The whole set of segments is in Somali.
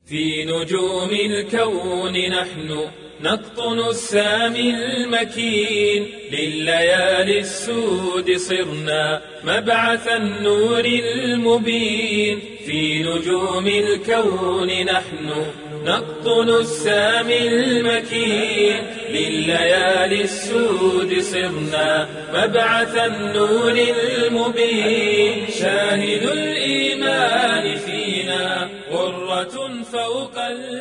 في نجوم الكون نحن نقطن السامي المكين لليالي السود صرنا مبعث النور المبين في نجوم الكون نحن نقطن السامي المكين لليالي السود صرنا مبعث النور المبين شاهد الإيمان فينا غرة فوق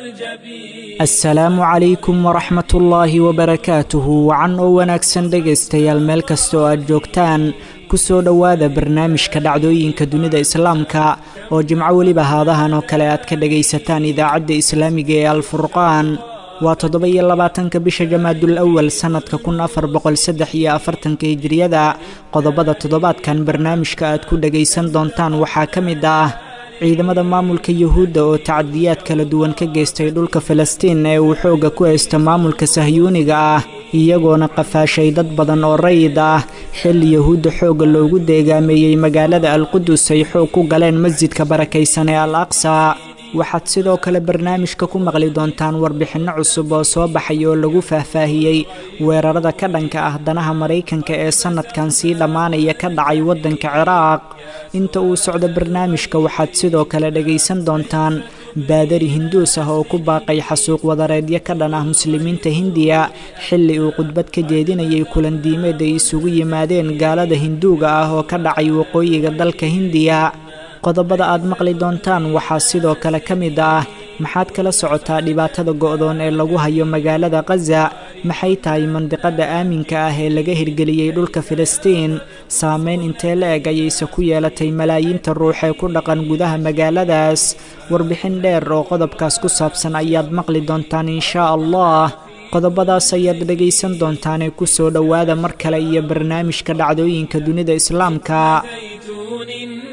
الجبين asalaamu calaykum waraxmat ullaahi wabarakaatuhu wacan oo wanaagsan dhegaystayaal meel kasta oo aad joogtaan kusoo dhowaada barnaamijka dhacdooyinka dunida islaamka oo jimco weliba haadahan oo kale aad ka dhagaysataan idaacadda islaamiga ee alfurqaan waa toddoba iyo labaatanka bisha jamaadul awal sannadka kun afar boqol saddex iyo afartanka hijiriyada qodobada toddobaadkan barnaamijka aad ku dhagaysan doontaan waxaa ka mid ah ciidamada maamulka yuhuudda oo tacadiyaad kala duwan ka geystay dhulka falastiin ee uu xoogga ku haysto maamulka sahyuuniga ah iyagoona qafaashay dad badan oo rayid ah xilli yuhuudda xoogga loogu deegaameeyey magaalada alqudus ay xoog ku galeen masjidka barakaysan ee al aqsa waxaad sidoo kale barnaamijka ku maqli doontaan warbixinno cusub oo soo baxay oo lagu faahfaahiyey weerarada ka dhanka ah danaha maraykanka ee sannadkan sii dhammaanaya ka dhacay waddanka ciraaq inta uu socdo barnaamijka waxaad sidoo kale dhagaysan doontaan baadari hinduus ah oo ku baaqay xasuuq wadareedyo ka dhan ah muslimiinta hindiya xilli uu khudbad ka jeedinayay kulandiimeed ay isugu yimaadeen gaalada hinduuga ah oo ka dhacay waqooyiga dalka hindiya qodobada aad maqli doontaan waxaa sidoo kale ka mid ah maxaad kala socotaa dhibaatada go'doon ee lagu hayo magaalada khaza maxay tahay mandiqada aaminka ah ee laga hirgeliyey dhulka filistiin saameyn intee la eg ayayse ku yeelatay malaayiinta ruux ee ku dhaqan gudaha magaaladaas warbixin dheer oo qodobkaas ku saabsan ayaad maqli doontaan inshaa allah qodobadaas ayaad dhegaysan doontaanee ku soo dhowaada mar kale iyo barnaamijka dhacdooyinka dunida islaamka زيتون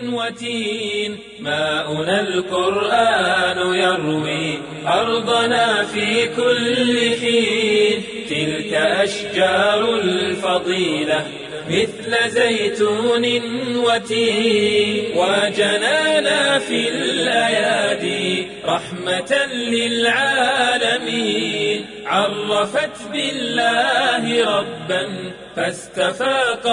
وتين ماؤنا القرآن يروي أرضنا في كل حين تلك أشجار الفضيلة مثل زيتون وتين وجنانا في الأيادي رحمة للعالمين عرفت بالله ربا فاستفاق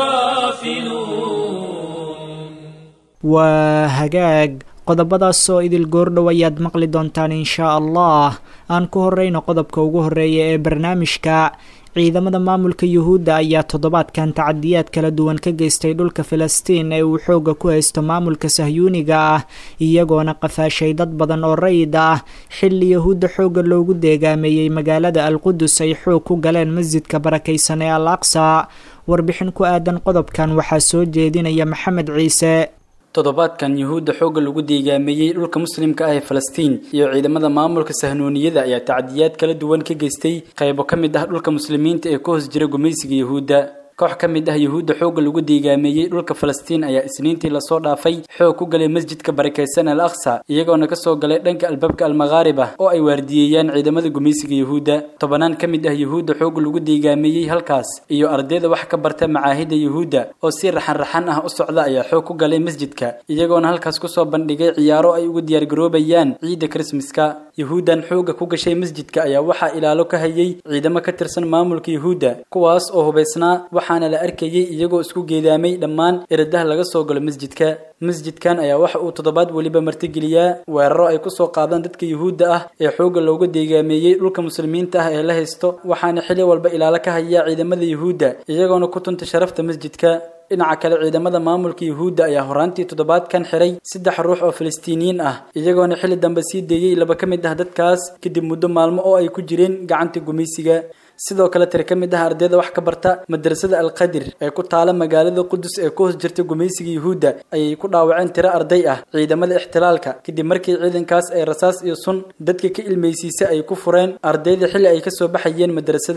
الغافلون waa hagaag qodobadaas oo idil goordhow ayaad maqli doontaan inshaa allah aan ku horeyno qodobka ugu horeeya ee barnaamijka ciidamada maamulka yuhuudda ayaa toddobaadkan tacadiyaad kala duwan ka geystay dhulka filistiin ee uu xoogga ku haysto maamulka sahyuuniga ah iyagoona qafaashay dad badan oo rayid ah xilli yuhuudda xoogga loogu deegaameeyey magaalada alqudus ay xoog ku galeen masjidka barakaysan ee al aqsa warbixin ku aadan qodobkan waxaa soo jeedinaya maxamed ciise toddobaadkan yuhuudda xoogga lagu deegaameeyey dhulka muslimka ah ee falastiin iyo ciidamada maamulka sahnuuniyada ayaa tacdiyaad kala duwan ka geystay qaybo ka mid ah dhulka muslimiinta ee ka hoos jira gumaysiga yuhuudda koox ka mid ah yuhuudda xoogga lagu deegaameeyey dhulka falastiin ayaa isniintii lasoo dhaafay xoog ku galay masjidka barakaysan al aqsa iyagoona kasoo galay dhanka albaabka almaqaarib ah oo ay waardiyeeyaan ciidamada gumaysiga yuhuudda tobanaan ka mid ah yuhuudda xoogga lagu deegaameeyey halkaas iyo ardayda wax ka barta macaahidda yuhuudda oo si raxan-raxan ah u socda ayaa xoog ku galay masjidka iyagoona halkaas kusoo bandhigay ciyaaro ay ugu diyaargaroobayaan ciidda krismaska yuhuuddan xoogga ku gashay masjidka ayaa waxaa ilaalo ka hayay ciidamo ka tirsan maamulka yuhuudda kuwaas oo hubaysnaa waxaana la arkayay iyagoo isku geedaamay dhammaan eradaha laga soo galo masjidka masjidkan ayaa waxa uu toddobaad weliba martigeliyaa weeraro ay kusoo qaadaan dadka yuhuudda ah ee xoogga looga deegaameeyey dhulka muslimiinta ah ee la haysto waxaana xili walba ilaalo ka hayaa ciidamada yuhuudda iyagoona ku tunta sharafta masjidka dhinaca kale ciidamada maamulka yuhuudda ayaa horaantii toddobaadkan xiray saddex ruux oo falastiiniyiin ah iyagoona xilli dambe sii deeyey laba ka mid ah dadkaas kadib muddo maalmo oo ay ku jireen gacanta gumaysiga sidoo kale tiri ka mid ah ardayda wax ka barta madrasada alqadir ee ku taala magaalada qudus ee ku hoos jirta gumaysiga yuhuudda ayay ku dhaawaceen tiro arday ah ciidamada ixtilaalka kadib markii ciidankaas ay rasaas iyo sun dadka ka ilmaysiisa ay ku fureen ardayda xilli ay kasoo baxayeen madrasada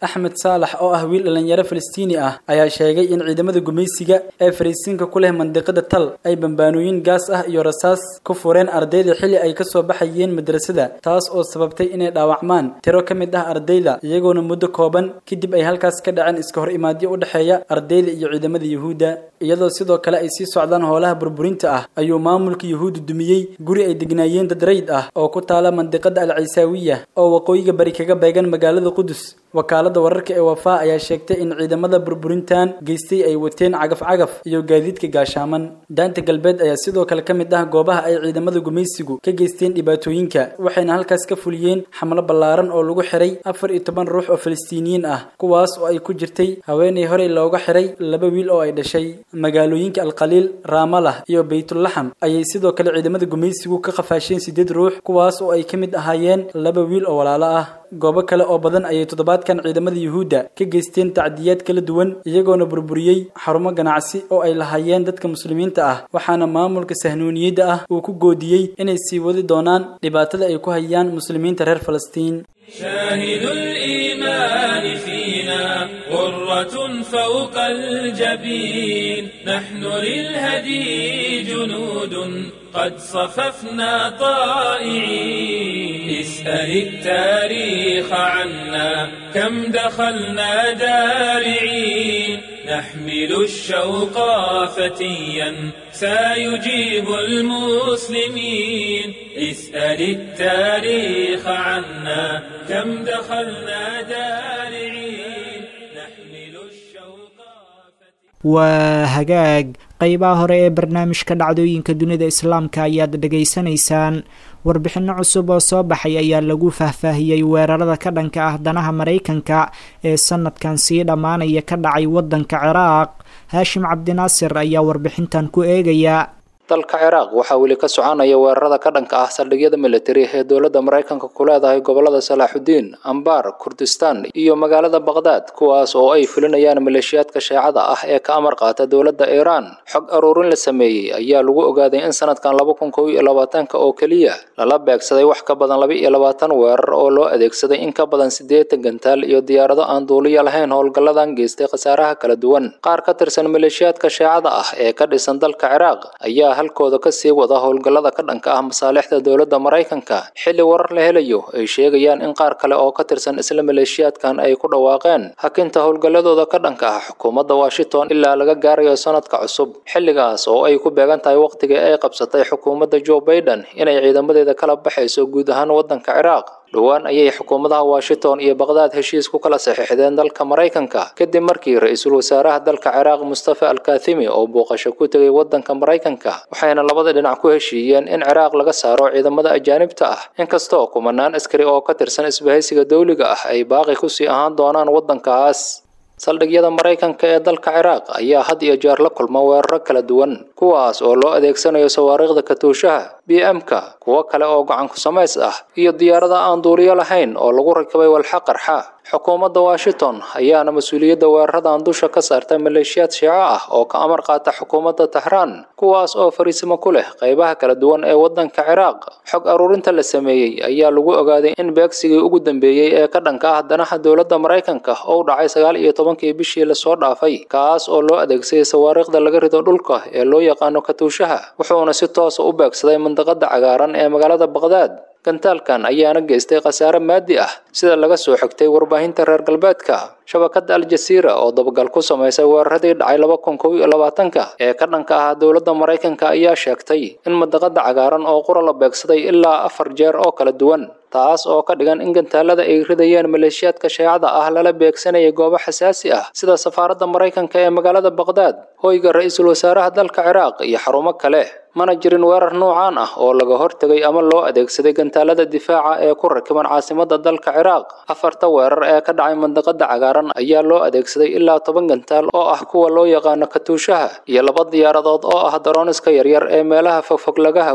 axmed saalax oo ah wiil dhalinyaro falastiini ah ayaa sheegay in ciidamada gumaysiga ee fariisiinka ku leh mandiqada tal ay bambaanooyin gaas ah iyo rasaas ku fureen ardayda xilli ay kasoo baxayeen madrasada taas oo sababtay inay dhaawacmaan tiro ka mid ah ardayda iyagoona muddo kooban kadib ay halkaas ka dhaceen iska hor imaadyo u dhexeeya ardayda iyo ciidamada yuhuudda iyadoo sidoo kale ay sii socdaan howlaha burburinta ah ayuu maamulka yuhuudda dumiyey guri ay degnaayeen dad rayd ah oo ku taala mandiqada al ciisaawiya oo waqooyiga bari kaga beegan magaalada qudus wakaalada wararka ee wafaa ayaa sheegtay in ciidamada burburintan geystay ay wateen cagaf-cagaf iyo gaadiidka gaashaaman daanta galbeed ayaa sidoo kale ka mid ah goobaha ay ciidamada gumaysigu ka geysteen dhibaatooyinka waxayna halkaas ka fuliyeen xamlo ballaaran oo lagu xiray afar iyo toban ruux oo falastiiniyiin ah kuwaas oo ay ku jirtay haweenay horey looga xiray laba wiil oo ay dhashay magaalooyinka alqaliil raamalah iyo baytulaxam ayay sidoo kale ciidamada gumaysigu ka qafaasheen sideed ruux kuwaas oo ay ka mid ahaayeen laba wiil oo walaalo ah goobo kale oo badan ayay toddobaadkan ciidamada yuhuudda ka geysteen tacdiyaad kala duwan iyagoona burburiyey xarumo ganacsi oo ay lahaayeen dadka muslimiinta ah waxaana maamulka sahnuuniyadda ah uu ku goodiyey inay sii wadi doonaan dhibaatada ay ku hayaan muslimiinta reer falastiin شاهد الإيمان فينا غرة فوق الجبين نحن للهدي جنود قد صففنا طائعين اسأل التاريخ عنا كم دخلنا دارعين نحمل الشوق فتيا سيجيب المسلمين اسأل التاريخ عنا كم دخلنا دارعين نحمل الشوق waa hagaag qeybaha hore ee barnaamijka dhacdooyinka dunida islaamka ayaad dhegaysanaysaan warbixinno cusub oo soo baxay ayaa lagu faahfaahiyey weerarada ka dhanka ah danaha maraykanka ee sanadkan sii dhammaanaya ka dhacay waddanka ciraaq haashim cabdinaasir ayaa warbixintan ku eegaya dalka ciraaq waxaa weli ka soconaya weerarada ka dhanka ah saldhigyada militari ee dowladda maraykanka ku leedahay gobolada salaaxudiin ambar kurdistan iyo magaalada baqdaad kuwaas oo ay fulinayaan maleeshiyaadka sheecada ah ee ka amar qaata dowladda iiraan xog aruurin la sameeyey ayaa lagu ogaaday in sanadkan laba kun kow iyo labaatanka oo keliya lala beegsaday wax ka badan laba iyo labaatan weerar oo loo adeegsaday in ka badan siddeetan gantaal iyo diyaarado aan duuliya lahayn howlgalladan geystay khasaaraha kala duwan qaar ka tirsan maleeshiyaadka sheecada ah ee ka dhisan dalka ciraaq ayaa halkooda ka sii wada howlgallada ka dhanka ah masaalixda dowladda maraykanka xilli warar la helayo ay sheegayaan in qaar kale oo ka tirsan isla maleeshiyaadkan ay ku dhawaaqeen hakinta howlgalladooda ka dhanka ah xukuumadda washington ilaa laga gaarayo sanadka cusub xilligaas oo ay ku beegan tahay wakhtigii ay qabsatay xukuumadda joe baiden inay ciidamadeeda kala baxayso guud ahaan waddanka ciraaq dhowaan ayay xukuumadaha washington iyo baqdaad heshiis ku kala saxiixdeen dalka maraykanka kadib markii ra-iisul wasaaraha dalka ciraaq mustafa alkathimi oo booqasho ku tegay waddanka maraykanka waxayna labada dhinac ku heshiiyeen in ciraaq laga saaro ciidamada ajaanibta ah inkastoo kumanaan askari oo ka tirsan isbahaysiga dowliga ah ay baaqi kusii ahaan doonaan waddankaas saldhigyada maraykanka ee dalka ciraaq ayaa had iyo jeer la kulma weeraro kala duwan kuwaas oo loo adeegsanayo sawaariikhda katuushaha b m-ka kuwo kale oo gacan ku samays ah iyo diyaarada aan duuliyo lahayn oo lagu rakibay walxa qarxa xukuumadda washington ayaana mas-uuliyadda weeraradan dusha ka saarta maleeshiyaad shiico ah oo ka amar qaata xukuumadda tahraan kuwaas oo fariisimo ku leh qaybaha kala duwan ee waddanka ciraaq xog aruurinta la sameeyey ayaa lagu ogaaday in beegsigii ugu dambeeyey ee ka dhanka ah danaha dowladda maraykanka ou dhacay sagaal iyo tobankii bishii lasoo dhaafay kaas oo loo adeegsaday sawaariikhda laga rido dhulka ee loo yaqaano katuushaha wuxuuna si toosa u beegsaday mandaqada cagaaran ee magaalada baqdaad gantaalkan ayaana geystay khasaare maadi ah sida laga soo xigtay warbaahinta reer galbeedka shabakadda al-jasiira oo dabagal ku samaysay weeraradii dhacay laba kun kow iyo labaatanka ee ka dhanka ah dowladda maraykanka ayaa sheegtay in mandaqada cagaaran oo qura la beegsaday ilaa afar jeer oo kala duwan taas oo ka dhigan in gantaalada ay ridayeen maleeshiyaadka sheecada ah lala beegsanaya goobo xasaasi ah sida safaaradda maraykanka ee magaalada baqdaad hoyga ra-iisul wasaaraha dalka ciraaq iyo xarumo kale mana jirin weerar noocaan ah oo laga hortegay ama loo adeegsaday gantaalada difaaca ee ku rakiban caasimadda dalka ciraaq afarta weerar ee ka dhacay mandaqada cagaaran ayaa loo adeegsaday ilaa toban gantaal oo ah kuwa loo yaqaano katuushaha iyo laba diyaaradood oo ah darooniska yaryar ee meelaha fogfog laga hago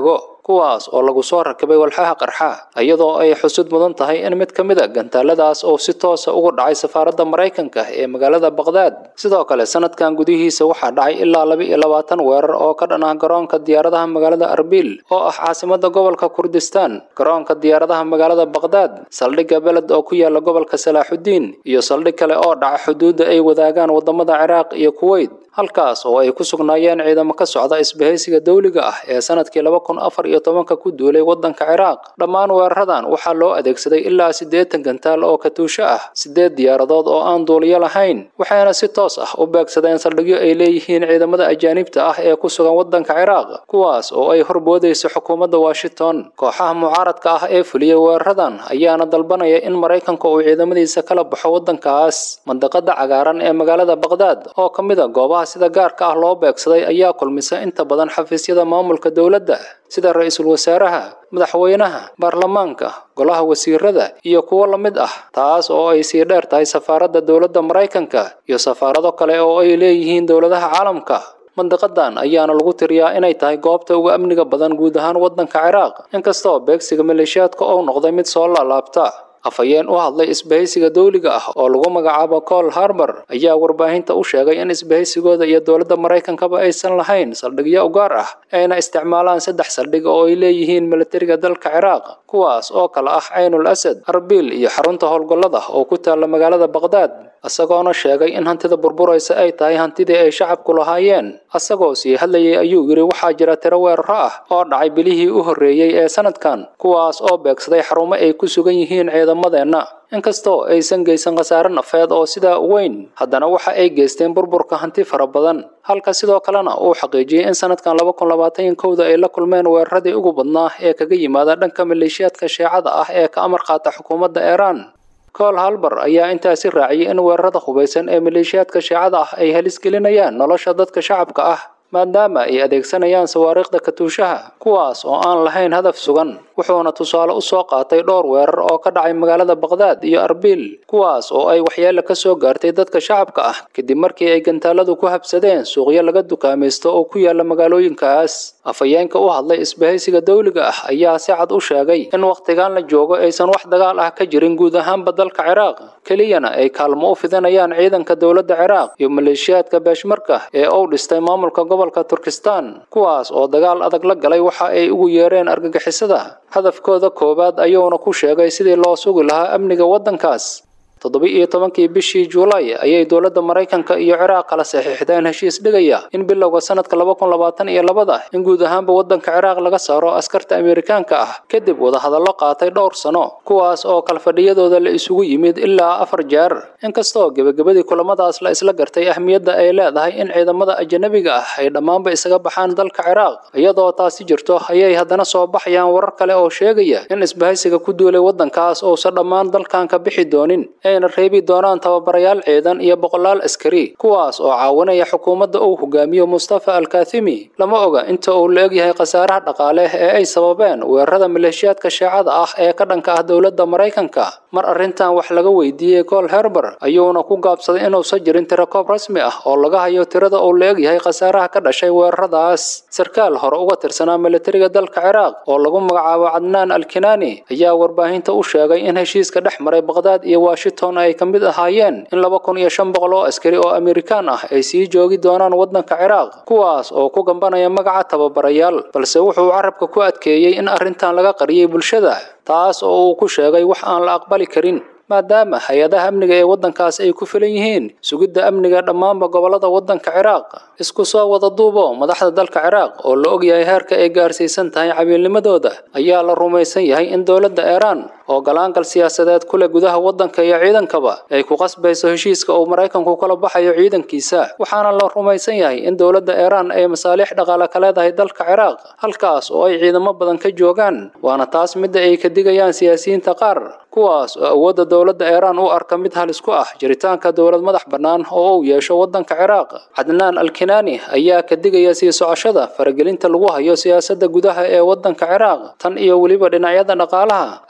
kuwaas oo lagu soo rakibay walxaha qarxa iyadoo ay xusud mudan tahay in mid ka mid a gantaaladaas oo si toosa uga dhacay safaaradda maraykanka ee magaalada baqdaad sidoo kale sanadkan gudihiisa waxaa dhacay ilaa laba iyo labaatan weerar oo ka dhan ah garoonka diyaaradaha magaalada arbil oo ah caasimada gobolka kurdistaan garoonka diyaaradaha magaalada baqdaad saldhigga beled oo ku yaala gobolka salaaxudiin iyo saldhig kale oo dhaca xuduudda ay wadaagaan wadamada ciraaq iyo kuweyt halkaas oo ay ku sugnaayeen ciidamo ka socda isbahaysiga dowliga ah ee sanadkii laba kun afar iyo tobanka ku duulay waddanka ciraaq dhammaan weeraradan waxaa loo adeegsaday ilaa siddeetan gantaal oo katuusho ah siddeed diyaaradood oo aan duuliyo lahayn waxayna si toos ah u beegsadeen saldhigyo ay leeyihiin ciidamada ajaanibta ah ee ku sugan waddanka ciraaq kuwaas oo ay horboodayso xukuumadda washington kooxaha mucaaradka ah ee fuliyey weeraradan ayaana dalbanaya in maraykanka uu ciidamadiisa kala baxo waddankaas mandaqada cagaaran ee magaalada baqdaad oo ka mid a goobaha sida gaarka ah loo beegsaday ayaa kulmisa inta badan xafiisyada maamulka dowladda sida ra-iisul wasaaraha madaxweynaha baarlamaanka golaha wasiirada iyo kuwo la mid ah taas oo ay sii dheer tahay safaaradda dowladda maraykanka iyo safaarado kale oo ay leeyihiin dowladaha caalamka mandiqadan ayaana lagu tiriyaa inay tahay goobta ugu amniga badan guud ahaan waddanka ciraaq inkastoo beegsiga maleeshiyaadka uu noqday mid soo laalaabta afhayeen u hadlay isbahaysiga dowliga ah oo lagu magacaabo col harbor ayaa warbaahinta u sheegay in isbahaysigooda iyo dowladda maraykankaba aysan lahayn saldhigyo u gaar ah ayna isticmaalaan saddex saldhig oo ay leeyihiin militariga dalka ciraaq kuwaas oo kale ah caynul asad arbil iyo xarunta howlgallada oo ku taalla magaalada baqdaad isagoona sheegay in hantida burburaysa ay tahay hantidii ay shacabku lahaayeen asagoo sii hadlayay ayuu yidhi waxaa jira tiro weeraro ah oo dhacay bilihii u horreeyey ee sanadkan kuwaas oo beegsaday xarumo ay ku sugan yihiin ciidamadeenna inkastoo aysan geysan khasaare nafeed oo sidaa u weyn haddana waxa ay geysteen burburka hanti fara badan halka sidoo kalena uu xaqiijiyey in sanadkan laba kun labaatan kowda ay la kulmeen weeraradii ugu badnaa ee kaga yimaada dhanka maleeshiyaadka sheecada ah ee ka amar qaata xukuumadda iiraan col halbar ayaa intaasi raaciyay in weerarada hubaysan ee maleeshiyaadka sheecada ah ay halis gelinayaan nolosha dadka shacabka ah maadaama ay adeegsanayaan sawaariikhda katuushaha kuwaas oo aan lahayn hadaf sugan wuxuuna tusaale u soo qaatay dhowr weerar oo ka dhacay magaalada baqdaad iyo arbil kuwaas oo ay waxyeelo ka soo gaartay dadka shacabka ah kadib markii ay gantaaladu ku habsadeen suuqyo laga dukaamaysto oo ku yaala magaalooyinkaas afhayeenka u hadlay isbahaysiga dowliga ah ayaa si cad u sheegay in wakhtigan la joogo aysan wax dagaal ah ka jirin guud ahaanba dalka ciraaq keliyana ay kaalmo u fidinayaan ciidanka dowladda ciraaq iyo maleeshiyaadka beeshmarka ee uu dhistay maamulka gobolka turkistan kuwaas oo dagaal adag la galay waxa ay ugu yeereen argagixisada hadafkooda koowaad ayuuna ku sheegay sidii loo sugi lahaa amniga waddankaas toddoba-iyo tobankii bishii juulaay ayay dowladda maraykanka iyo ciraaq kala saxiixdeen heshiis dhigaya in bilowga sanadka laba kun labaatan iyo labada in guud ahaanba waddanka ciraaq laga saaro askarta amerikaanka ah kadib wadahadallo qaatay dhowr sano kuwaas oo kalfadhiyadooda la isugu yimid ilaa afar jeer inkastoo gebagabadii kulamadaas la isla gartay ahmiyadda ay leedahay in ciidamada ajanabiga ah ay dhammaanba isaga baxaan dalka ciraaq iyadoo taasi jirto ayay haddana soo baxayaan warar kale oo sheegaya in isbahaysiga ku duulay waddankaas uusan dhammaan dalkan ka bixi doonin ayna reebi doonaan tababarayaal ciidan iyo boqolaal askari kuwaas oo caawinaya xukuumadda uu hogaamiyo mustafa alkathimi lama oga inta uu la egyahay khasaaraha dhaqaale ee ay sababeen weerarada maleeshiyaadka sheecada ah ee ka dhanka ah dowladda maraykanka mar arrintan wax laga weydiiyey col herber ayuuna ku gaabsaday inuusan jirin tirakoob rasmi ah oo laga hayo tirada uu la egyahay khasaaraha ka dhashay weeraradaas sarkaal hore uga tirsanaa militariga dalka ciraaq oo lagu magacaabo cadnaan alkinaani ayaa warbaahinta u sheegay in heshiiska dhex maray baqdaad iyo washington ay ka mid ahaayeen in laba kun iyo shan boqol oo askari oo amerikaan ah ay sii joogi doonaan waddanka ciraaq kuwaas oo ku gambanaya magaca tababarayaal balse wuxuu carabka ku adkeeyey in arrintan laga qariyey bulshada taas oo uu ku sheegay wax aan la aqbali karin maadaama hay-adaha amniga ee waddankaas ay ku filan yihiin sugidda amniga dhammaanba gobollada waddanka ciraaq isku soo wada duubo madaxda dalka ciraaq oo la ogyahay heerka ay gaarsiisan tahay cabiilnimadooda ayaa la rumaysan yahay in dowladda iiraan oo galaangal siyaasadeed ku leh gudaha waddanka iyo ciidankaba ay ku qasbayso heshiiska uu maraykanku kala baxayo ciidankiisa waxaana la rumaysan yahay in dowladda iiraan ay masaaliix dhaqaale ka leedahay dalka ciraaq halkaas oo ay ciidamo badan ka joogaan waana taas midda ay ka digayaan siyaasiyiinta qaar kuwaas oo awoodda dowladda iiraan u arka mid halis ku ah jiritaanka dowlad madax bannaan oo uu yeesho waddanka ciraaq cadnaan alkinaani ayaa ka digaya sii socoshada faragelinta lagu hayo siyaasadda gudaha ee waddanka ciraaq tan iyo weliba dhinacyada dhaqaalaha arrintan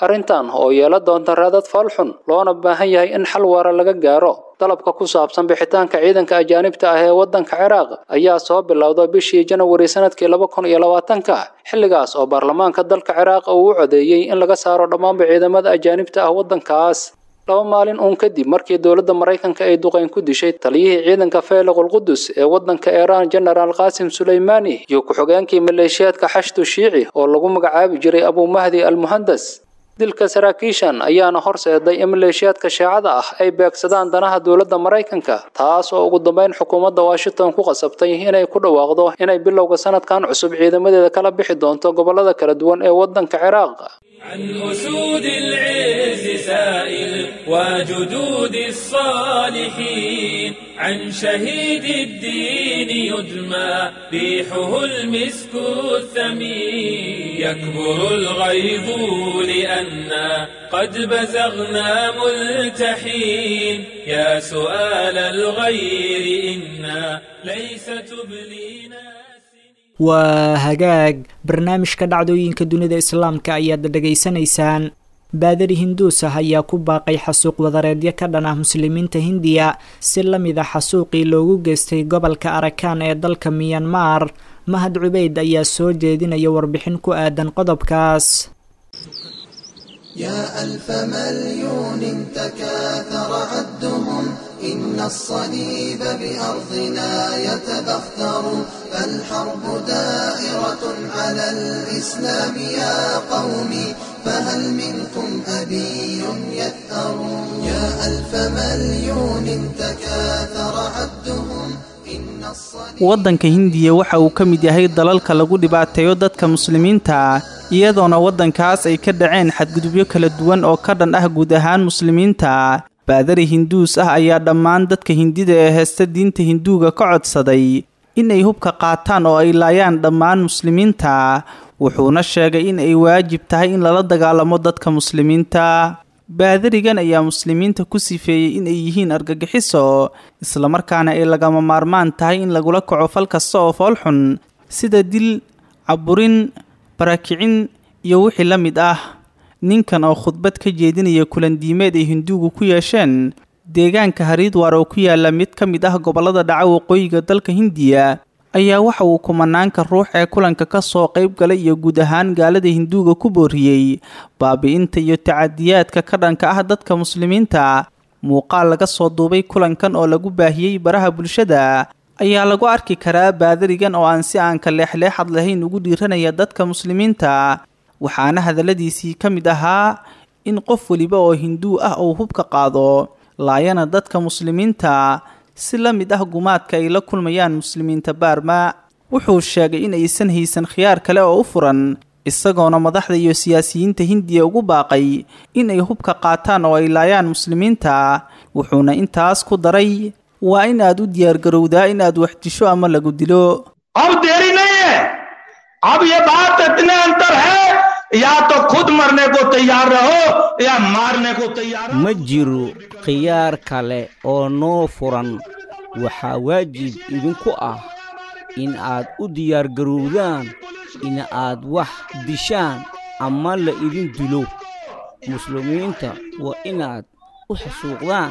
tallaabadan oo yeela doonta raadad foolxun loona baahan yahay in xal waara laga gaaro dalabka ku saabsan bixitaanka ciidanka ajaanibta ah ee waddanka ciraaq ayaa soo bilowda bishii janawari sanadkii laba kun iyo labaatanka xilligaas oo baarlamaanka dalka ciraaq uu u codeeyey in laga saaro dhammaanba ciidamada ajaanibta ah waddankaas laba maalin uun kadib markii dowladda maraykanka ay duqeyn ku dishay taliyihii ciidanka feeliqul qudus ee waddanka iiraan genaraal qaasim suleymaani iyo ku-xogeenkii maleeshiyaadka xashdu shiici oo lagu magacaabi jiray abumahdi al muhandas dilka saraakiishan ayaana horseeday in maleeshiyaadka shaacada ah ay beegsadaan danaha dowladda maraykanka taas oo ugu dambeyn xukuumadda washington ku qasabtay inay ku dhawaaqdo inay bilowga sanadkan cusub ciidamadeeda kala bixi doonto gobollada kala duwan ee waddanka ciraaq عن أسود العز سائل وجدود الصالحين عن شهيد الدين يدمى ريحه المسك الثمين يكبر الغيظ لأنا قد بزغنا ملتحين يا سؤال الغير إنا ليس تبلينا waa hagaag barnaamijka dhacdooyinka dunida islaamka ayaad dhegaysanaysaan baadari hinduus ah ayaa ku baaqay xasuuq wadareedyo ka dhan ah muslimiinta hindiya si la mid a xasuuqii loogu geystay gobolka arakan ee dalka miyanmar mahad cubeyd ayaa soo jeedinaya warbixin ku aadan qodobkaas يا ألف مليون تكاثر عدهم إن الصليب بأرضنا يتبختر فالحرب دائرة على الإسلام يا قومي فهل منكم أبي يثأر يا ألف مليون تكاثر عدهم إن الصليب waddanka hindiya waxa uu ka mid yahay dalalka lagu dhibaateeyo dadka muslimiinta iyadoona waddankaas ay ka dhaceen xadgudubyo kala duwan oo ka dhan ah guud ahaan muslimiinta baadari hinduus ah ayaa dhammaan dadka hindida ee heesta diinta hinduuga ka codsaday inay hubka qaataan oo ay laayaan dhammaan muslimiinta wuxuuna sheegay in ay waajib tahay in lala dagaalamo dadka muslimiinta baadarigan ayaa muslimiinta ku sifeeyey in ay yihiin argagixiso islamarkaana ay lagama maarmaan tahay in lagula kaco fal kasta oo foolxun sida dil caburin barakicin iyo wixii la mid ah ninkan oo khudbad ka jeedinaya kulandiimeed ay hinduugu ku yeesheen deegaanka hariidwar oo ku yaala mid ka mid ah gobollada dhaca waqooyiga dalka hindiya ayaa waxa uu kumanaanka ruux ee kulanka ka soo qayb galay iyo guud ahaan gaalada hinduuga ku booriyey baabi'inta iyo tacadiyaadka ka dhanka ah dadka muslimiinta muuqaal laga soo duubay kulankan oo lagu baahiyey baraha bulshada ayaa lagu arki karaa baadarigan oo aan si aan ka leexleexad lahayn ugu dhiiranaya dadka muslimiinta waxaana hadalladiisii ka mid ahaa in qof weliba oo hinduu ah uu hubka qaado laayana dadka muslimiinta si la mid ah gumaadka ay la kulmayaan muslimiinta baarma wuxuu sheegay in aysan haysan khiyaar kale oo u furan isagoona madaxda iyo siyaasiyiinta hindiya ugu baaqay in ay hubka qaataan oo ay laayaan muslimiinta wuxuuna intaas ku daray waa in aad u diyaargarowdaa in aad wax disho ama lagu dilo अब देरी नहीं है अब ये बात इतने अंतर है या तो खुद मरने को तैयार रहो या मारने को तैयार ma jiro khiyaar kale oo noo furan waxaa waajib idinku ah in aad u diyaargarowdaan in aad wax dishaan ama la idin dilo muslimiinta waa inaad u xasuuqdaan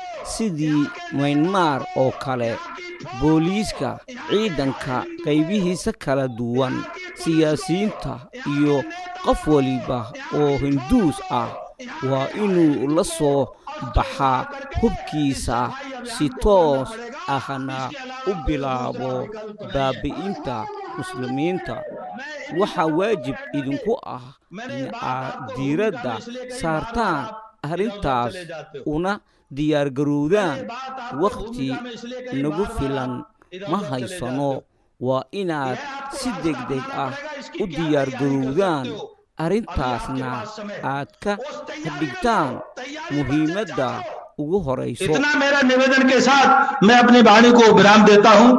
sidii maynmaar oo kale booliiska ciidanka qaybihiisa kala duwan siyaasiyiinta iyo qof waliba oo hinduus ah waa inuu la soo baxaa hubkiisa si toos ahna u bilaabo baabi'inta muslimiinta waxaa waajib idinku ah in aad diiradda saartaan arrintaas una diyaargarowdaan wakhti nagu filan ma haysano waa inaad si degdeg ah u diyaargarowdaan arrintaasna aad ka dhigtaan muhiimadda ugu horayso इतना मेरा निवेदन के साथ मैं अपनी वाणी को विराम देता हूँ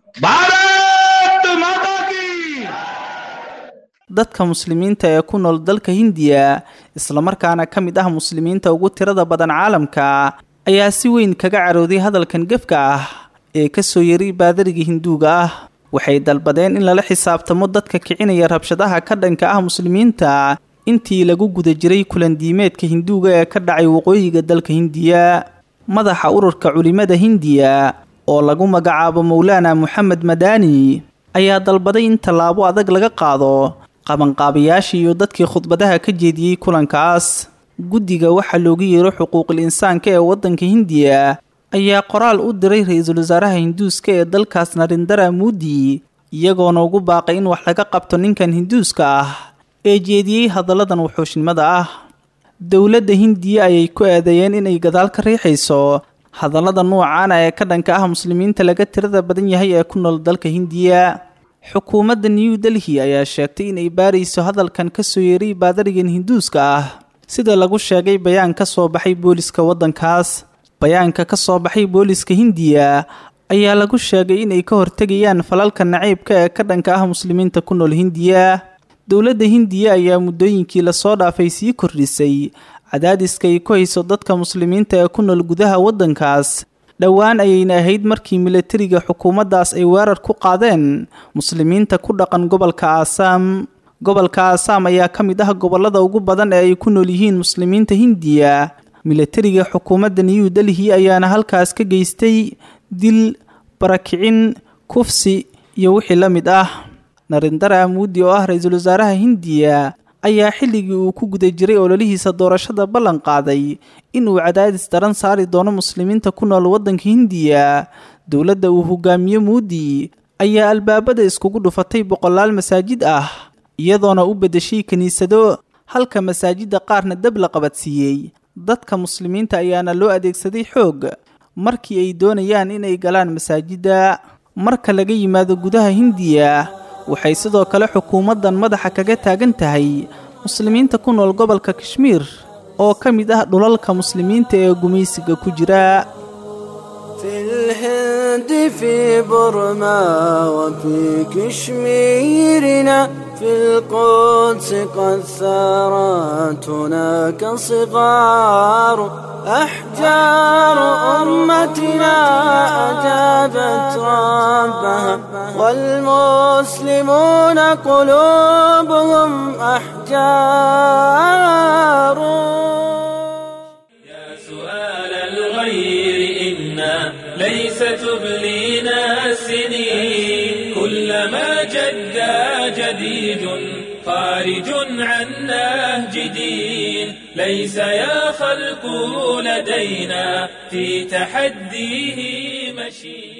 भारत माता की dadka muslimiinta ee ku nool dalka hindiya islamarkaana ka mid ah muslimiinta ugu tirada badan caalamka ayaa si weyn kaga carooday hadalkan gefka ah ee ka soo yeray baadariga hinduuga ah waxay dalbadeen in lala xisaabtamo dadka kicinaya rabshadaha ka dhanka ah muslimiinta intii lagu guda jiray kulandiimeedka hinduuga ee ka dhacay waqooyiga dalka hindiya madaxa ururka culimada hindiya oo lagu magacaabo mowlaana moxamed madaani ayaa dalbaday in tallaabo adag laga qaado qabanqaabayaashii iyo dadkii khudbadaha ka jeediyey kulankaas guddiga waxaa loogu yeero xuquuqul insaanka ee waddanka hindiya ayaa qoraal u diray ra-iisul wasaaraha hinduuska ee dalkaas narindara muudi iyagoona ugu baaqay in wax laga qabto ninkan hinduuska ah ee jeediyey hadalladan wuxuushnimada ah dowladda hindiya ayay ku eedeeyeen inay gadaal ka riixayso hadallada nuucaana ee ka dhanka ah muslimiinta laga tirada badan yahay ee ku nool dalka hindiya xukuumadda new delhi ayaa sheegtay inay baarayso hadalkan ka soo yeeray baadarigan hinduuska ah sida lagu sheegay bayaan ka soo baxay booliska waddankaas bayaanka ka soo baxay booliska hindiya ayaa lagu sheegay inay ka hortegayaan falalka naciibka ee ka dhanka ah muslimiinta ku nool hindiya dowladda hindiya ayaa muddooyinkii lasoo dhaafay sii kordhisay cadaadiska ay ku hayso dadka muslimiinta ee ku nool gudaha waddankaas dhowaan ayayna ahayd markii milatariga xukuumaddaas ay weerar ku qaadeen muslimiinta ku dhaqan gobolka aasaam gobolka aasaam ayaa ka mid ah gobollada ugu badan ee ay ku nool yihiin muslimiinta hindiya milatariga xukuumadda new delhi ayaana halkaas ka geystay dil barakicin kufsi iyo wixii la mid ah narindara muudi oo ah ra-iisul wasaaraha hindiya ayaa xilligii uu ku guda jiray ololihiisa doorashada ballan qaaday inuu cadaadis daran saari doono muslimiinta ku nool waddanka hindiya dowladda uu hogaamiye muudi ayaa albaabada iskugu dhufatay boqolaal masaajid ah iyadoona u beddeshay kiniisado halka masaajidda qaarna dab la qabadsiiyey dadka muslimiinta ayaana loo adeegsaday xoog markii ay doonayaan inay galaan masaajidda marka laga yimaado gudaha hindiya waxay sidoo kale xukuumaddan madaxa kaga taagan tahay muslimiinta ku nool gobolka kashmiir oo ka mid ah dhulalka muslimiinta ee gumaysiga ku jira في الهند في برما وفي كشميرنا في القدس قد ثارت هناك صغار أحجار أمتنا أجابت ربها والمسلمون قلوبهم أحجار يا سؤال الغير إنا ليس تبلينا السنين كلما جدا جديد خارج عن نهج دين ليس يا خلق لدينا في تحديه مشي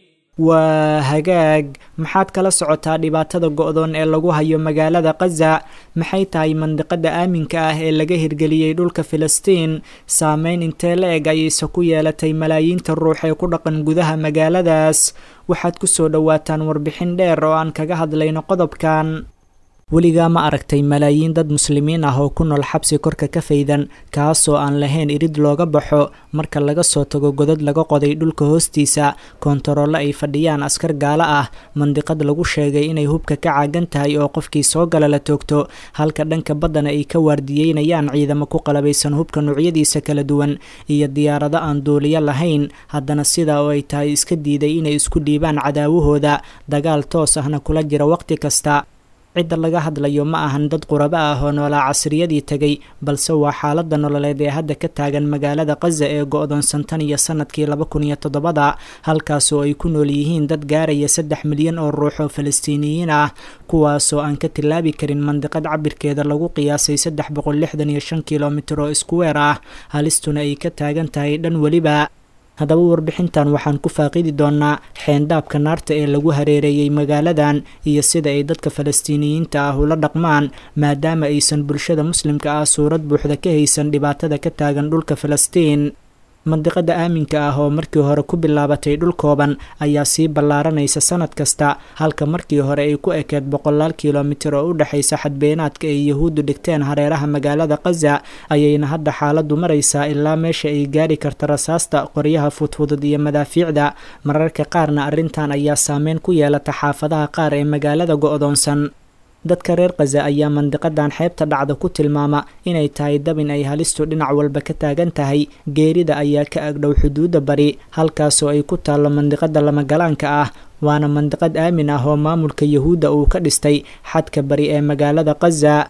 waa hagaag maxaad kala socotaa dhibaatada go-doon ee lagu hayo magaalada kaza maxay tahay mandiqada aaminka ah ee laga hirgeliyey dhulka filistiin saameyn intee la eg ayayse ku yeelatay malaayiinta ruux ee ku dhaqan gudaha magaaladaas waxaad kusoo dhowaataan warbixin dheer oo aan kaga hadlayno qodobkan weligaa ma aragtay malaayiin dad muslimiin ah oo ku nool xabsi korka ka faydan kaasoo aan lahayn irid looga baxo marka laga soo tago godad laga qoday dhulka hoostiisa koontaroole ay fadhiyaan askar gaalo ah mandiqad lagu sheegay inay hubka ka caagan tahay oo qofkii soo gala la toogto halka dhanka baddana ay ka waardiyeynayaan ciidamo ku qalabaysan hubka noocyadiisa kala duwan iyo diyaarado aan duuliyo lahayn haddana sidaa oo ay tahay iska diiday inay isku dhiibaan cadaawahooda dagaal toos ahna kula jira waqti kasta cidda laga hadlayo ma ahan dad qurabo ah oo noolaa casriyadii tegay balse waa xaaladda nololeed ee hadda ka taagan magaalada kaza ee go-doonsan tan iyo sanadkii laba kun iyo toddobada halkaasoo ay ku nool yihiin dad gaaraya saddex milyan oo ruux oo falastiiniyiin ah kuwaasoo aan ka tilaabi karin mandiqad cabirkeeda lagu qiyaasay saddex boqol lixdan iyo shan kilomitir oo iskuweer ah halistuna ay ka taagan tahay dhan weliba haddaba warbixintan waxaan ku faaqidi doonaa xeendaabka naarta ee lagu hareereeyey magaaladan iyo sida ay dadka falastiiniyiinta ah ula dhaqmaan maadaama aysan bulshada muslimka ah suurad buuxda ka haysan dhibaatada ka taagan dhulka falastiin mandiqada aaminka ah oo markii hore ku bilaabatay dhul kooban ayaa sii ballaaranaysa sanad kasta halka markii hore ay ku ekeed boqolaal kilomitir oo u dhexaysa xadbeenaadka ay yahuuddu dhigteen hareeraha magaalada kaza ayayna hadda xaaladdu maraysaa ilaa meesha ay gaari karta rasaasta qoryaha fudfudud iyo madaafiicda mararka qaarna arrintan ayaa saameyn ku yeelata xaafadaha qaar ee magaalada go-doonsan dadka reer kaza ayaa mandiqadan xeebta dhacda ku tilmaama inay tahay dabin ay halistu dhinac walba ka taagan tahay geerida ayaa ka agdhow xuduudda bari halkaasoo ay ku taallo mandiqada lamagalaanka ah waana mandiqad aamin ah oo maamulka yahuudda uu ka dhistay xadka bari ee magaalada kaza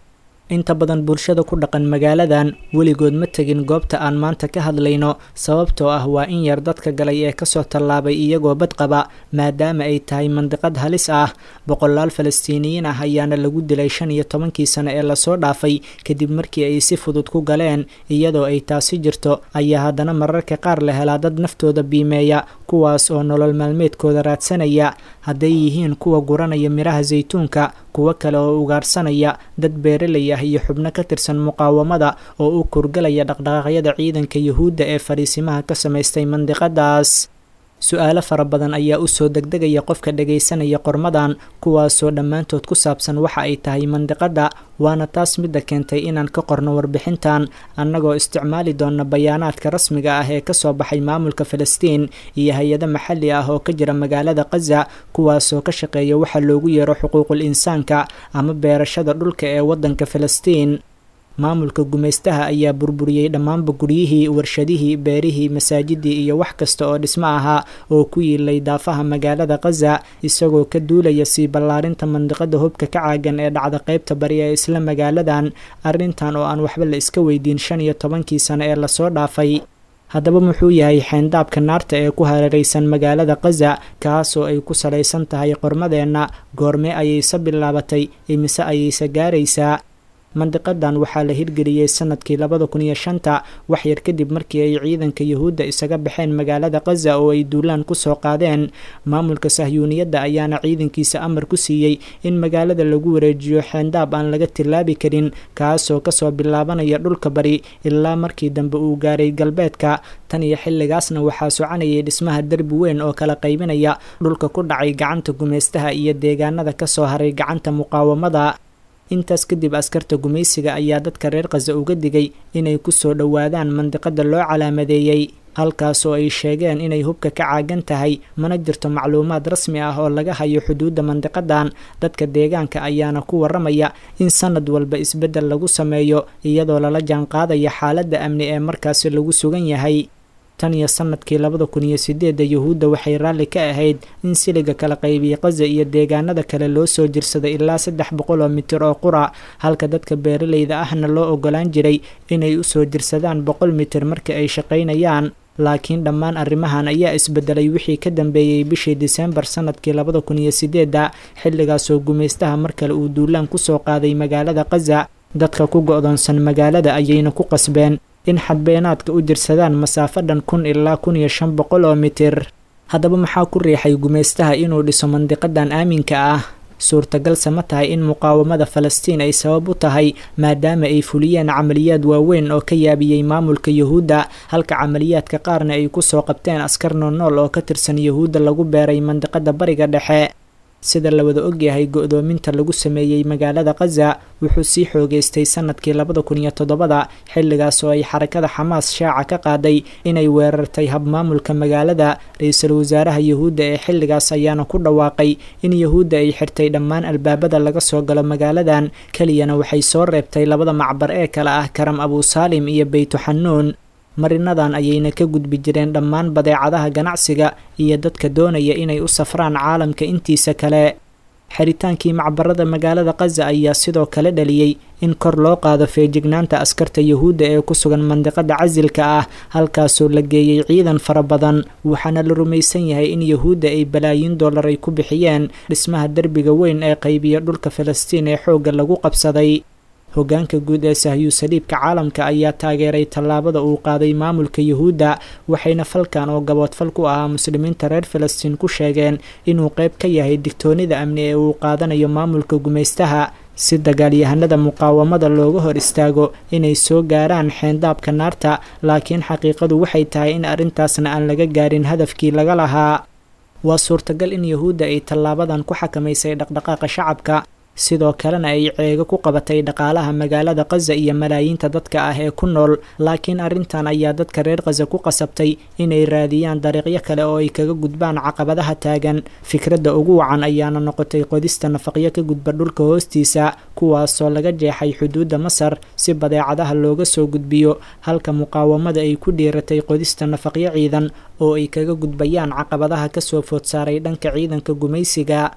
inta badan bulshada ku dhaqan magaaladan weligood ma tegin goobta aan maanta ka hadlayno sababtoo ah waa in yar dadka galay ee kasoo tallaabay iyagoo badqaba maadaama ay tahay mandiqad halis ah boqolaal falastiiniyiin ah ayaana lagu dilay shan iyo tobankii sano ee lasoo dhaafay kadib markii ay si fudud ku galeen iyadoo ay taasi jirto ayaa haddana mararka qaar la helaa dad naftooda biimeeya kuwaas oo nolol maalmeedkooda raadsanaya hadday yihiin kuwa guranaya midhaha saytuunka kuwo kale oo ugaarsanaya dad beeralay ah iyo xubno ka tirsan muqaawamada oo u kurgalaya dhaqdhaqaaqyada ciidanka yuhuudda ee fadhiisimaha ka samaystay mandiqadaas su-aalo fara badan ayaa usoo degdegaya qofka dhagaysanaya qormadan kuwaasoo dhammaantood ku saabsan waxa ay tahay mandiqada waana taas midda keentay inaan ka qorno warbixintan annagoo isticmaali doona bayaanaadka rasmiga ah ee kasoo baxay maamulka falastiin iyo hay-ado maxalli ah oo ka jira magaalada khaza kuwaasoo ka shaqeeya waxa loogu yeero xuquuqul insaanka ama beerashada dhulka ee waddanka falastiin maamulka gumaystaha ayaa burburiyey dhammaanba guryihii warshadihii beerihii masaajidii iyo wax kasta oo dhismo ahaa oo ku yiilay daafaha magaalada khaza isagoo ka duulaya sii ballaarinta mandiqada hubka ka caagan ee dhacda qaybta bari ee isla magaaladan arrintan oo aan waxba la iska weydiin shan iyo tobankii sano ee lasoo dhaafay haddaba muxuu yahay xeyndaabka naarta ee ku hareeraysan magaalada khaza kaasoo ay ku salaysan tahay qormadeenna goormee ayayse bilaabatay imise ayayse gaaraysaa mandiqadan waxaa la hirgeliyey sanadkii labada kun iyo shanta waxyar kadib markii ay ciidanka yuhuudda isaga baxeen magaalada khaza oo ay duulaan kusoo qaadeen maamulka sahyuuniyadda ayaana ciidankiisa amar ku siiyey in magaalada lagu wareejiyo xeendaab aan laga tilaabi karin kaasoo kasoo bilaabanaya dhulka bari ilaa markii dambe uu gaaray galbeedka tan iyo xilligaasna waxaa soconayay dhismaha derbi weyn oo kala qaybinaya dhulka ku dhacay gacanta gumaystaha iyo deegaanada kasoo haray gacanta muqaawamada intaas kadib askarta gumaysiga ayaa dadka reer khaza uga digay inay kusoo dhowaadaan mandiqada loo calaamadeeyey halkaasoo ay sheegeen inay hubka ka caagan tahay mana jirto macluumaad rasmi ah oo laga hayo xuduudda mandiqadan dadka deegaanka ayaana ku waramaya in sanad walba isbeddel lagu sameeyo iyadoo lala jaanqaadaya xaaladda amni ee markaasi lagu sugan yahay tan iyo sanadkii labada kun iyo sideedda yuhuudda waxay raalli ka ahayd in siliga kala qaybiyey khaza iyo deegaanada kale loo soo jirsaday ilaa saddex boqol oo mitir oo qura halka dadka beeralayda ahna loo ogolaan jiray inay usoo jirsadaan boqol mitir marka ay shaqaynayaan laakiin dhammaan arrimahan ayaa isbedelay wixii ka dambeeyey bishii diseembar sanadkii labada kun iyo sideedda xilligaasoo gumaystaha mar kale uu duulaan kusoo qaaday magaalada khaza dadka ku go-doonsan magaalada ayayna ku qasbeen in xadbeenaadka u jirsadaan masaafo dhan kun ilaa kun iyo shan boqol oo mitir haddaba maxaa ku riixay gumaystaha inuu dhiso mandiqadan aaminka ah suurtagalse ma tahay in muqaawamada falastiin ay sabab u tahay maadaama ay fuliyeen camaliyaad waaweyn oo ka yaabiyey maamulka yuhuudda halka camaliyaadka qaarna ay kusoo qabteen askar noonool oo ka tirsan yuhuudda lagu beeray mandiqada bariga dhexe sida la wada ogyahay go-doominta lagu sameeyey magaalada khaza wuxuu sii xoogeystay sanadkii labada kun iyo toddobada xilligaas oo ay xarakada xamaas shaaca ka qaaday inay weerartay habmaamulka magaalada ra-iisul wasaaraha yuhuudda ee xilligaas ayaana ku dhawaaqay in yuhuudda ay xirtay dhammaan albaabada laga soo galo magaaladan keliyana waxay soo reebtay labada macbar ee kale ah karam abusaalim iyo beytuxanuun marinadan ayayna ka gudbi jireen dhammaan badeecadaha ganacsiga iyo dadka doonaya inay u safraan caalamka intiisa kale xeritaankii macbarada magaalada khaza ayaa sidoo kale dhaliyey in kor loo qaado feejignaanta askarta yuhuudda ee ku sugan mandiqada casilka ah halkaasoo la geeyey ciidan fara badan waxaana la rumaysan yahay in yuhuudda ay balaayiin dollar ay ku bixiyeen dhismaha derbiga weyn ee qaybiya dhulka falastiin ee xoogga lagu qabsaday hogaanka guud ee sahyu saliibka caalamka ayaa taageeray tallaabada uu qaaday maamulka yuhuudda waxayna falkan oo gaboodfal ku ahaa muslimiinta reer falastiin ku sheegeen inuu qayb ka yahay digtoonida amni ee uu qaadanayo maamulka gumaystaha si dagaalyahanada muqaawamada looga hor istaago inay soo gaaraan xeendaabka naarta laakiin xaqiiqadu waxay tahay in arrintaasna aan laga gaarin hadafkii laga lahaa waa suurtagal in yuhuudda ay tallaabadan ku xakamaysay dhaqdhaqaaqa shacabka sidoo kalena ay ceego ku qabatay dhaqaalaha magaalada khaza iyo malaayiinta dadka ah ee ku nool laakiin arrintan ayaa dadka reer khaza ku qasabtay inay raadiyaan dariiqyo kale oo ay kaga gudbaan caqabadaha taagan fikradda ugu wacan ayaana noqotay qodista nafaqyo ka gudba dhulka hoostiisa kuwaasoo laga jeexay xuduudda masar si badeecadaha looga soo gudbiyo halka muqaawamada ay ku dhiiratay qodista nafaqyo ciidan oo ay kaga gudbayaan caqabadaha kasoo food saaray dhanka ciidanka gumaysiga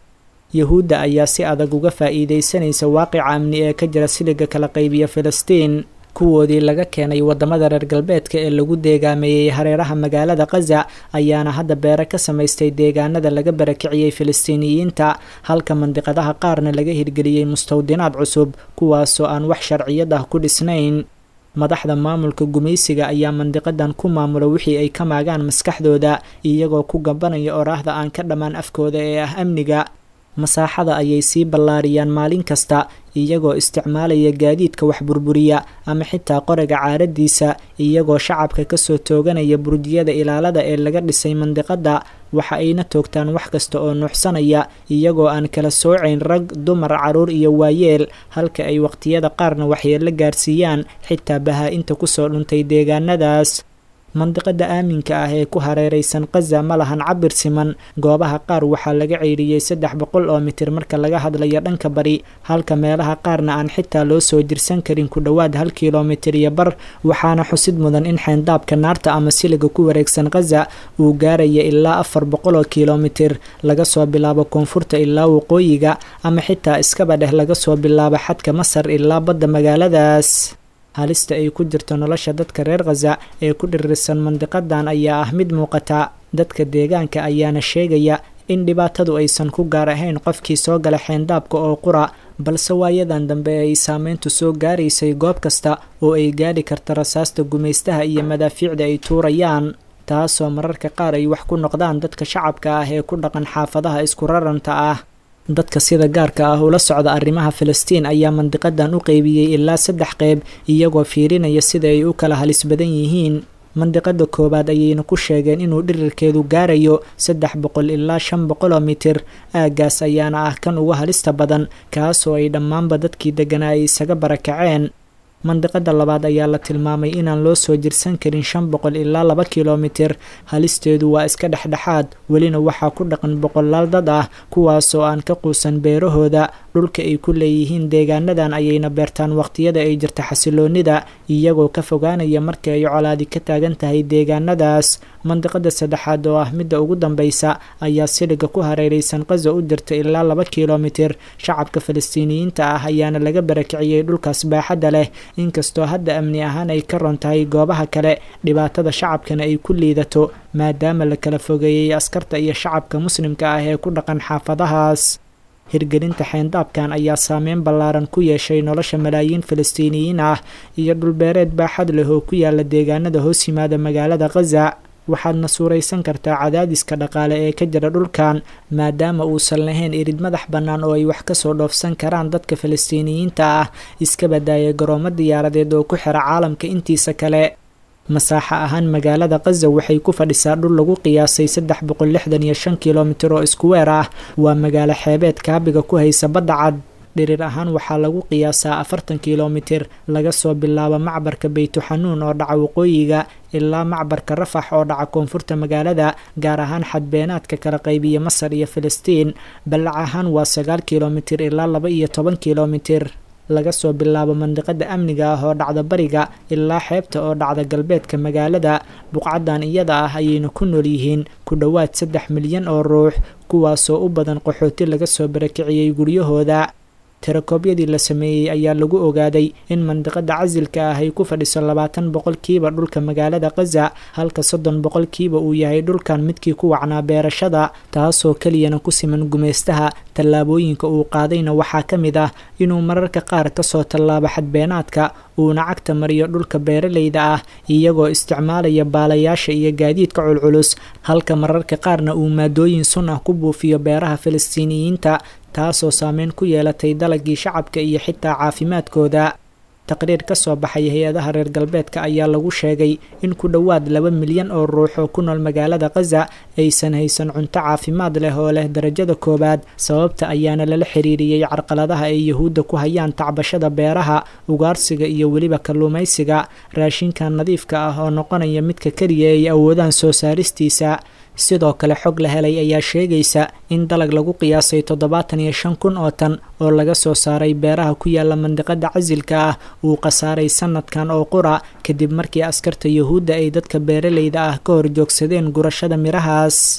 yuhuudda ayaa si adag uga faa'iidaysanaysa waaqica amni ee ka jira siliga kala qaybiya filistiin kuwoodii laga keenay wadamada reer galbeedka ee lagu deegaameeyey hareeraha magaalada khaza ayaana hadda beere ka samaystay deegaanada laga barakiciyey filistiiniyiinta halka mandiqadaha qaarna laga hirgeliyey mustawdinaad cusub kuwaasoo aan wax sharciyad ah ku dhisnayn madaxda maamulka gumaysiga ayaa mandiqadan ku maamula wixii ay ka maagaan maskaxdooda iyagoo ku gabanaya oraahda aan ka dhammaan afkooda ee ah amniga masaaxada ayay sii ballaariyaan maalin kasta iyagoo isticmaalaya gaadiidka wax burburiya ama xitaa qoriga caaradiisa iyagoo shacabka kasoo tooganaya burdiyada ilaalada ee laga dhisay mandiqada waxa ayna toogtaan wax kasta oo nuuxsanaya iyagoo aan kala soocayn rag dumar caruur iyo waayeel halka ay waqtiyada qaarna waxyeelo gaarsiiyaan xitaa bahaa-inta kusoo dhuntay deegaanadaas mandiqada aaminka ah ee ku hareeraysan khaza ma lahan cabir siman goobaha qaar waxaa laga ceyriyey saddex boqol oo mitir marka laga hadlayo dhanka bari halka meelaha qaarna aan xitaa loo soo dirsan karin ku dhowaad hal kilomitir iyo bar waxaana xusid mudan in xeyndaabka naarta ama siliga ku wareegsan khaza uu gaaraya ilaa afar boqol oo kilomitir laga soo bilaabo koonfurta ilaa waqooyiga ama xitaa iskaba dheh laga soo bilaabo xadka masar ilaa badda magaaladaas halista ay ku jirto nolosha dadka reer khaza ee ku dhirirsan mandiqadan ayaa ah mid muuqata dadka deegaanka ayaana sheegaya in dhibaatadu aysan ku gaar ahayn qofkii soo gala xeendaabka oo qura balse waayadan dambe ay saameyntu soo gaaraysay goob kasta oo ay gaadhi karta rasaasta gumaystaha iyo madaafiicda ay tuurayaan taasoo mararka qaar ay wax ku noqdaan dadka shacabka ah ee ku dhaqan xaafadaha isku raranta ah dadka sida gaarka ah ula socda arrimaha filistiin ayaa mandiqadan u qeybiyey ilaa saddex qeyb iyagoo fiirinaya sida ay u kala halis badan yihiin mandiqada koowaad ayayna ku sheegeen inuu dhirirkeedu gaarayo saddex boqol ilaa shan boqol oo mitir aagaas ayaana ah kan ugu halista badan kaasoo ay dhammaanba dadkii deganaa ay isaga barakaceen mandiqada labaad ayaa la tilmaamay inaan loo soo jirsan karin shan boqol ilaa laba kilomitir halisteedu waa iska dhexdhexaad welina waxaa ku dhaqan boqolaal dad ah kuwaasoo aan ka quusan beerahooda dhulka ay ku leeyihiin deegaanadan ayayna beertaan waqtiyada ay jirta xasiloonida iyagoo ka fogaanaya markii ay colaadi ka taagan tahay deegaanadaas mandiqada saddexaad oo ah midda ugu dambeysa ayaa siliga ku hareeraysan qaza u jirta ilaa laba kilomitir shacabka falastiiniyiinta ah ayaana laga barakiciyey dhulkaas baaxadda leh inkastoo hadda amni ahaan ay ka ron tahay goobaha kale dhibaatada shacabkana ay ku liidato maadaama la kala fogeeyey askarta iyo shacabka muslimka ah ee ku dhaqan xaafadahaas hirgelinta xeendaabkan ayaa saameyn ballaaran ku yeeshay nolosha malaayiin falastiiniyiin ah iyo dhulbeereed baaxad leh oo ku yaala deegaanada hoos yimaada magaalada khaza waxaadna suuraysan kartaa cadaadiska dhaqaale ee ka jira dhulkan maadaama uusan lahayn irid madax bannaan oo ay wax kasoo dhoofsan karaan dadka falastiiniyiinta ah iska badaaya garoomo diyaaradeed oo ku xira caalamka intiisa kale masaaxo ahaan magaalada khaza waxay ku fadhisaa dhul lagu qiyaasay saddex boqol lixdan iyo shan kilomitir oo iskuweer ah waa magaalo xeebeed kaabiga ku haysa badda cad dhirir ahaan waxaa lagu qiyaasaa afartan kilomitir laga soo bilaabo macbarka beytuxanuun oo dhaca waqooyiga ilaa macbarka rafax oo dhaca koonfurta magaalada gaar ahaan xadbeenaadka kala qaybiya masar iyo filistiin ballac ahaan waa sagaal kilomitir ilaa laba iyo toban kilomitir laga soo bilaabo mandiqada amniga ah oo dhacda bariga ilaa xeebta oo dhacda galbeedka magaalada buqcadan iyada ah ayayna ku nool yihiin ku dhowaad saddex milyan oo ruux kuwaasoo u badan qaxooti laga soo barakiciyey guryahooda tirakoobyadii la sameeyey ayaa lagu ogaaday in mandiqada casilka ah ay ku fadhiso labaatan boqolkiiba dhulka magaalada khaza halka soddon boqolkiiba uu yahay dhulkan midkii ku wacnaa beerashada taasoo keliyana ku siman gumaystaha tallaabooyinka uu qaadayna waxaa ka mid ah inuu mararka qaar kasoo tallaabo xadbeenaadka uuna cagta mariyo dhulka beeraleyda ah iyagoo isticmaalaya baalayaasha iyo gaadiidka culculus halka mararka qaarna uu maadooyin sun ah ku buufiyo beeraha falastiiniyiinta taasoo saameyn ku yeelatay dalagii shacabka iyo xitaa caafimaadkooda taqriir ka soo baxay hay-adaha reer galbeedka ayaa lagu sheegay in ku dhowaad laba milyan oo ruux oo ku nool magaalada khaza aysan haysan cunto caafimaad leh oo leh darajada koowaad sababta ayaana lala xiriiriyey carqaladaha ay yuhuudda ku hayaan tacbashada beeraha ugaarsiga iyo weliba kalluumaysiga raashinkan nadiifka ah oo noqonaya midka keliya ay awoodaan soo saaristiisa sidoo kale xog la helay ayaa sheegaysa in dalag lagu qiyaasay toddobaatan iyo shan kun oo tan oo laga soo saaray beeraha ku yaala mandiqada casilka ah uu khasaaray sanadkan oo qura kadib markii askarta yuhuudda ay dadka beeraleyda ah ka horjoogsadeen gurashada mirahaas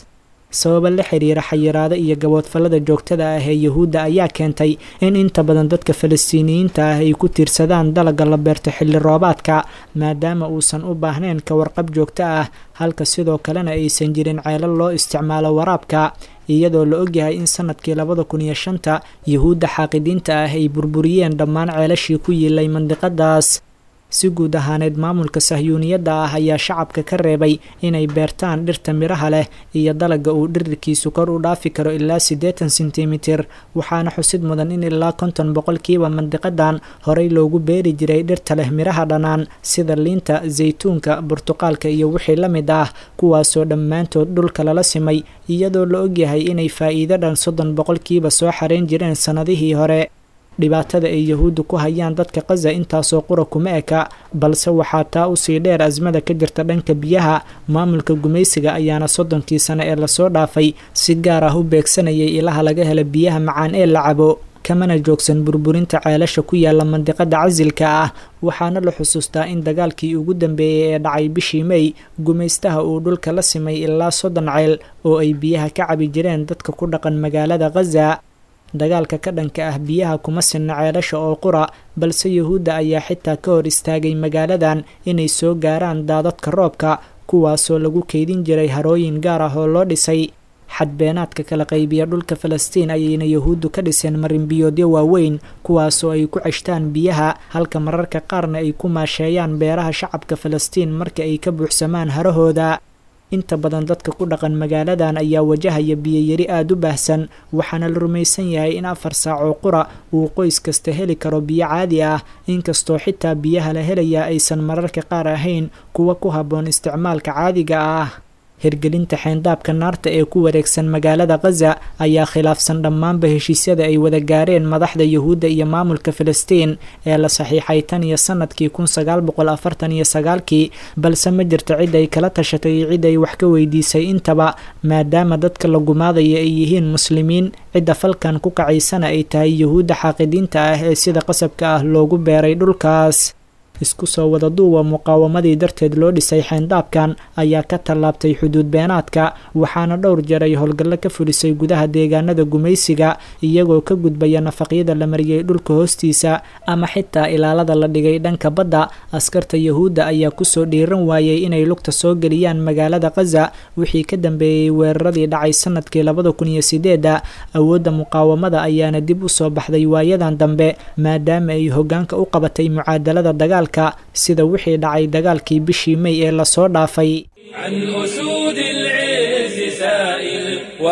sababa la xiriira xayiraado iyo gaboodfallada joogtada ah ee yuhuudda ayaa keentay in inta badan dadka falastiiniyiinta ah ay ku tiirsadaan dalaga la beerto xilli roobaadka maadaama uusan u baahnayn ka warqab joogto ah halka sidoo kalena aysan jirin ceelal loo isticmaalo waraabka iyadoo la ogyahay in sanadkii labada kun iyo shanta yuhuudda xaaqidiinta ah ay burburiyeen dhammaan ceelashii ku yiilay mandiqadaas si guud ahaaneed maamulka sahyuuniyadda ah ayaa shacabka ka reebay inay beertaan dhirta midhaha leh iyo dalaga uu dhirirkiisu kor u dhaafi karo ilaa siddeetan sentimitir waxaana xusid mudan in ilaa konton boqolkiiba mandiqadan horey loogu beeri jiray dhirta leh midhaha dhanaan sida liinta saytuunka burtuqaalka iyo wixii la mid ah kuwaasoo dhammaantood dhulka lala simay iyadoo la ogyahay inay faa'iido dhan soddon boqolkiiba soo xareyn jireen sannadihii hore dhibaatada ay yahuuddu ku hayaan dadka kaza intaasoo qura kuma eka balse waxaa taa usii dheer asmada ka jirta dhanka biyaha maamulka gumaysiga ayaana soddonkii sane ee lasoo dhaafay si gaar ah u beegsanayay ilaha laga hela biyaha macaan ee la cabo kamana joogsan burburinta ceelasha ku yaala mandiqada casilka ah waxaana la xusuustaa in dagaalkii ugu dambeeyey ee dhacay bishii mey gumaystaha uu dhulka la simay ilaa soddon ceel oo ay biyaha ka cabi jireen dadka ku dhaqan magaalada khaza dagaalka ka dhanka ah biyaha kuma sinna ceelasha oo qura balse yuhuudda ayaa xitaa ka hor istaagay magaaladan inay soo gaaraan daadadka roobka kuwaasoo lagu keydin jiray harooyin gaar ah oo loo dhisay xadbeenaadka kala qaybiya dhulka falastiin ayayna yuhuuddu ka dhiseen marinbiyoodyo waaweyn kuwaasoo ay ku ceshtaan biyaha halka mararka qaarna ay ku maasheeyaan beeraha shacabka falastiin marka ay ka buuxsamaan harahooda inta badan dadka ku dhaqan magaaladan ayaa wajahaya biyoyari aada u baahsan waxaana la rumaysan yahay in afar saacoo qura uu qoys kasta heli karo biyo caadi ah inkastoo xitaa biyaha la helaya aysan mararka qaar ahayn kuwa ku habboon isticmaalka caadiga ah hirgelinta xeyndaabka naarta ee ku wareegsan magaalada khaza ayaa khilaafsan dhammaanba heshiisyada ay wada gaareen madaxda yuhuudda iyo maamulka filistiin ee la saxiixay tan iyo sanadkii kun sagaal boqol afartan iyo sagaalkii balse ma jirto cid ay kala tashatay iyo cid ay wax ka weydiisay intaba maadaama dadka la gumaadaya ay yihiin muslimiin cidda falkan ku kacaysana ay tahay yuhuudda xaaqidiinta ah ee sida qasabka ah loogu beeray dhulkaas isku soo wada duuba muqaawamadii darteed loo dhisay xeyndaabkan ayaa ka tallaabtay xuduud beenaadka waxaana dhowr jeer ay howlgallo ka fulisay gudaha deegaanada gumaysiga iyagoo ka gudbaya nafaqyada la mariyey dhulka hoostiisa ama xitaa ilaalada la dhigay dhanka badda askarta yuhuudda ayaa kusoo dhiiran waayey inay lugta soo geliyaan magaalada khaza wixii ka dambeeyey weeraradii dhacay sanadkii labada kun iyo sideedda awoodda muqaawamada ayaana dib u soo baxday waayadan dambe maadaama ay hoggaanka u qabatay mucaadalada dagaal sida wixii dhacay dagaalkii bishii mey ee lasoo dhaafay عن أسود العز سائل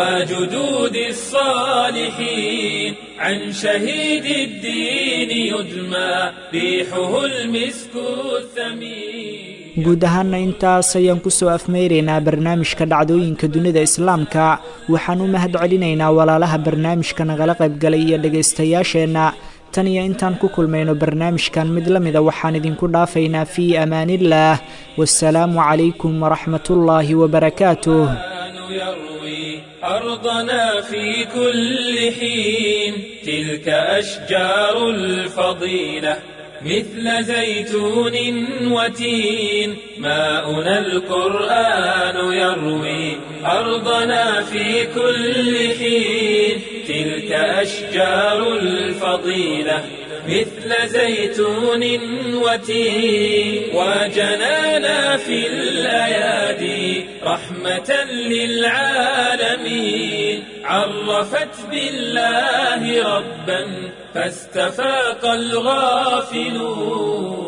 وجدود الصالحين عن شهيد الدين يدمى ريحه المسك الثمين guud ahaana intaas ayaan kusoo afmeyraynaa barnaamijka dhacdooyinka dunida islaamka waxaan u mahad celinaynaa walaalaha barnaamijka nagala qaybgalay iyo dhegaystayaasheenna tan iyo intaan ku kulmayno barnaamijkan mid la mida waxaan idinku dhaafaynaa fii amaaniillaah wasalaamu calaykum waraxmatullaahi wabarakaatuh أرضنا في كل حين تلك أشجار الفضيلة مثل زيتون وتين ماؤنا القرآن يروي أرضنا في كل حين تلك أشجار الفضيلة مثل زيتون وتين وجنانا في الأيادي رحمة للعالمين عرفت بالله ربا فاستفاق الغافلون